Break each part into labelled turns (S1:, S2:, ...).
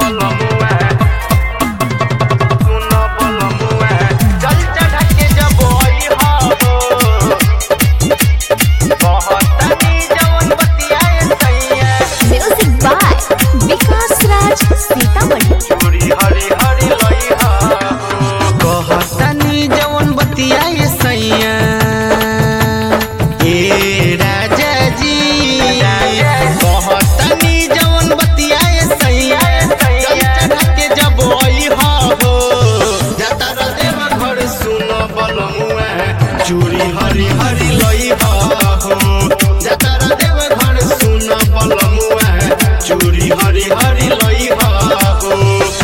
S1: बलमुआ सुन बलमुआ चल चढ़ा के जब आई हो कहतनी जवन बतियाए सैया
S2: Music by Vikas Raj Sitamarhi.
S1: चूड़ी हरी हरी लइहा कहतनी जवन बतियाए सैया ए राजा जी कहतनी जवन बतियाए सैया चल चढ़ा के जब आई हो जातर देव घर सुन बलमुआ चूड़ी हरी हरी लइहा हो जातर देव घर सुन बलमुआ चूड़ी हरी हरी लइहा हो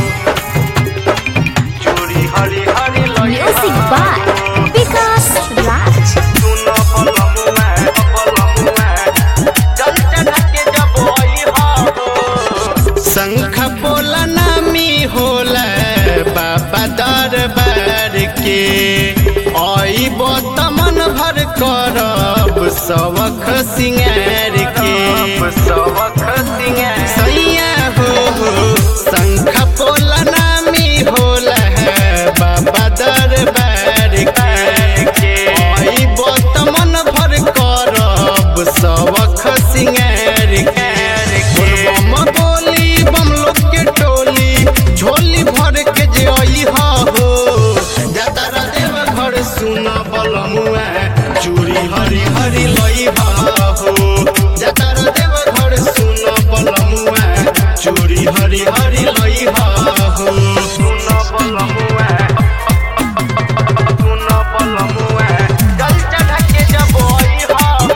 S1: चूड़ी हरी हरी लइहा
S2: Music by Vikas Raj.
S1: सुन बलमुआ बलमुआ चल चढ़ा के जब आई हो शंख बोला नामी होला बाबा दरबार के आई तमन भर करब सबख सिंगार के सबख सिंगार सैया हो शंख बोला नामी होला बाबा दरबार के आई तमन भर करब सबख सिंगार के बोलबम बोली बम लोग के टोली झोली भर के जे आई हो जातारा देव घर सुन बलमुआ चूड़ी हरी हरी लई हो जातारा देव घर सुन बलमुआ चूड़ी हरी हरी लई हो सुन बलमुआ सुन बलमुआ चल चढ़ा के जब आई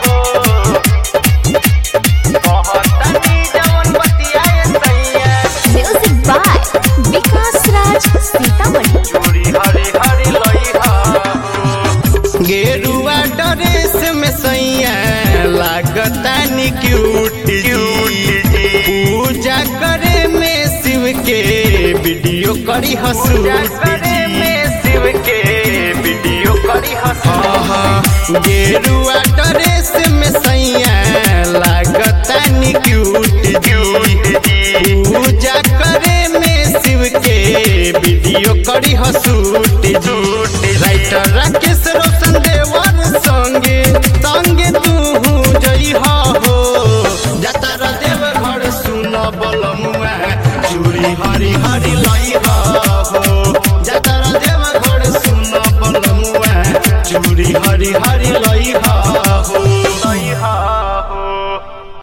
S1: हो कहतनी जवन बतियाए सैया
S2: Music by Vikas Raj Sitamarhi.
S1: चूड़ी हरी हरी लइहा गेरुआ ड्रेस में सैया लागता नि क्यूट जी पूजा करे में शिव के वीडियो करी हसू करे में शिव के वीडियो करी हसू गेरुआ ड्रेस में सैया लागता नि क्यूट जी